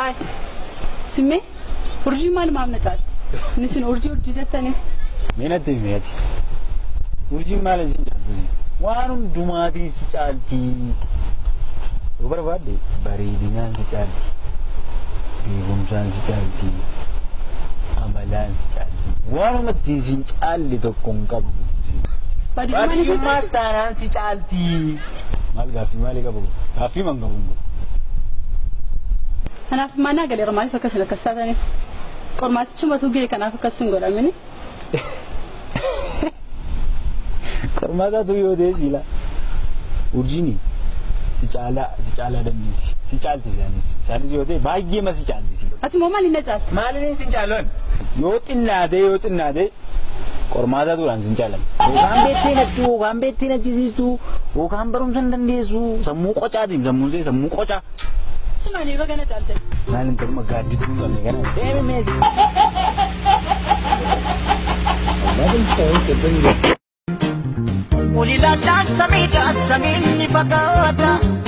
Maal? Simmee? Urjii maal maamnacaati? Inni sin urjii urjii jettanii? Meenatti meeti. Urjiin maal isin caaltu? Waan hundumaatiin si caalti. Yoo barbaadde bareedinaan si caalti. Beekumsaan si caalti. Amalaan si caalti. Waanuma ittiin si hin caalle tokko hin qabdu. Baadiyummaan isa Baadiyyummaas taanaan si caalti. Maal gaaffii maalii qabu? Gaaffii man qabu. Kanaaf maanaa galeera maaliif akkasin akkas taataniif? Qormaatichumatu ga'e kanaaf akkas hin godhamini? Qormaataatu yoo ta'e siila. Urjiini si caalaa si caalaa dandeessi. Si caalti isaanis. Isaanis yoo ta'e baay'ee ma si caalti siila. Ati immoo maal hin caalti? Maaliin sin caalan? Yoo xinnaate yoo xinnaate qormaataatuudhaan sin caalan. Yookaan beektee natti yookaan beektee nachisiistu yookaan barumsa hin dandeessu sammuu qocaatiin sammuun see sammuu qocaa. Sumaanii baga na caalte. Maalin ta'uma gaaddituu hin qabne kana deeme meesi. Ulila saan samiidha samiin ni fakkaata.